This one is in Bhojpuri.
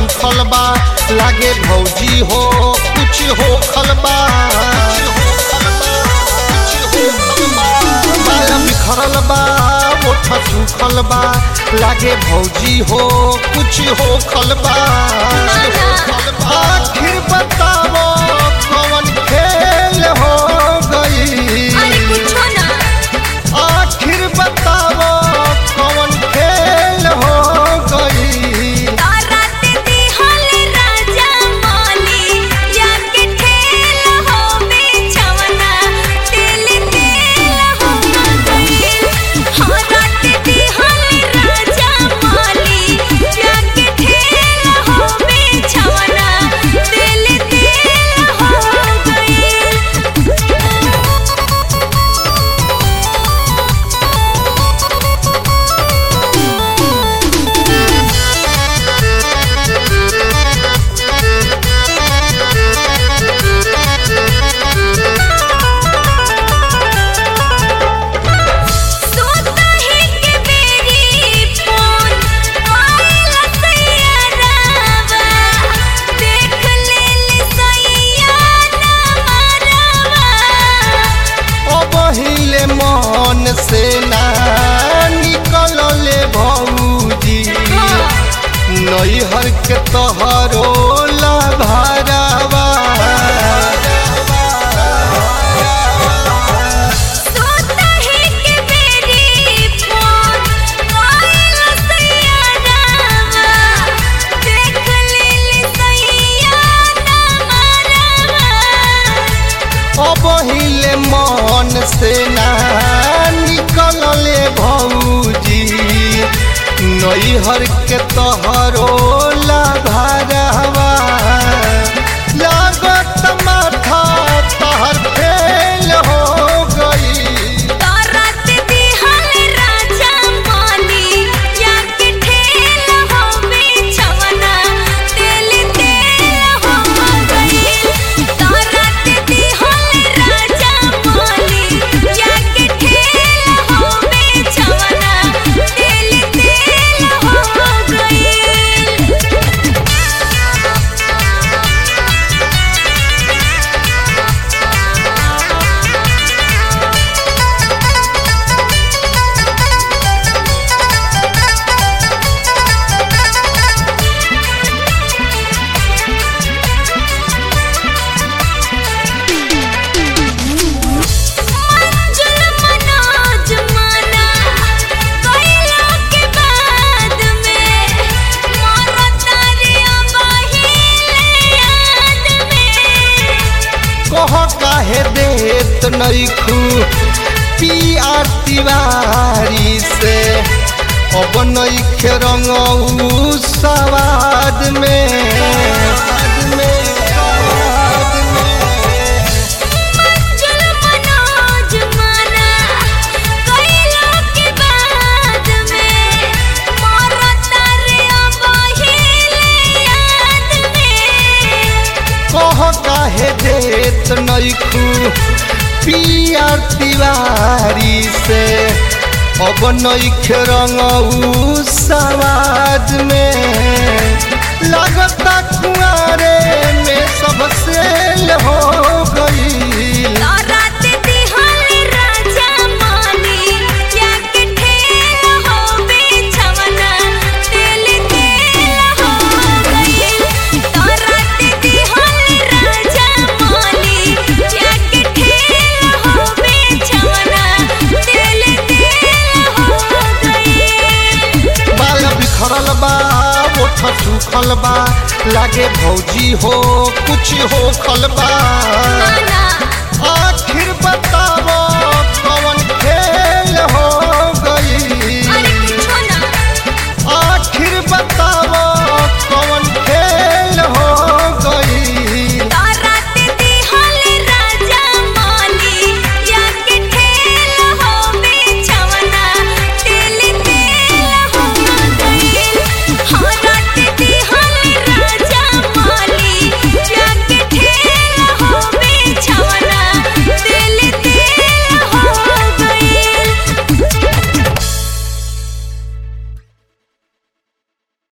सूखल बा लागे भौजी हो कुछ हो खलबा बाल बिखरल बा ओठ सूखल बा लागे भौजी हो कुछ हो खलबा आखिर बताओ कौन खेल हो गई अरे कुछो ना आखिर बताओ कौन खेल हो गई रात दिहल राजा माली या के ठेल हो बेचवना तेल तेल हो गई हाँ रात दिहल राजा माली या के ठेल हो बेचवना तेल तेल हो गई सोताही के बेरी फोन आइला सैयारावा देख लेली सैया नमरवा ओ बहिले मन से ना निकलले भौजी नैहर के तोहरो लभारावा सोताही के बेरी फोन आइला सैयारावा देख लेली सैया नमरवा ओ बहिले मन से ना निकलले भौजी नैहर के तोहरो लभारावा लागत माथा तहर फेल हो गई रात दिहल राजा माली या के ठेल हो बेचवना तेल तेल हो गई रात दिहल राजा माली या के ठेल हो बेचवना तेल तेल हो गई मंजुल मनोज मना कोयला के बाद में मोरो तारिया बहिले याद में कह काहे देत नैखू पिया तिवारी से अब नैखे रंगऊ सवाद में मंजुल मनोज मना कोयला के बाद में मोरो तारिया बहिले याद में कह काहे देत नैखू पिया तिवारी से अब नैखे रंगऊ सवाद में लगता कुआरे में सब सेल हो गई रात दिहल राजा माली या के ठेल हो बेचवना तेल तेल हो गई रात दिहल राजा माली या के ठेल हो बेचवना तेल तेल हो गई बाल बिखरल बा ओठ सूखल बा लागे भौजी हो कुछ हो खलबा ना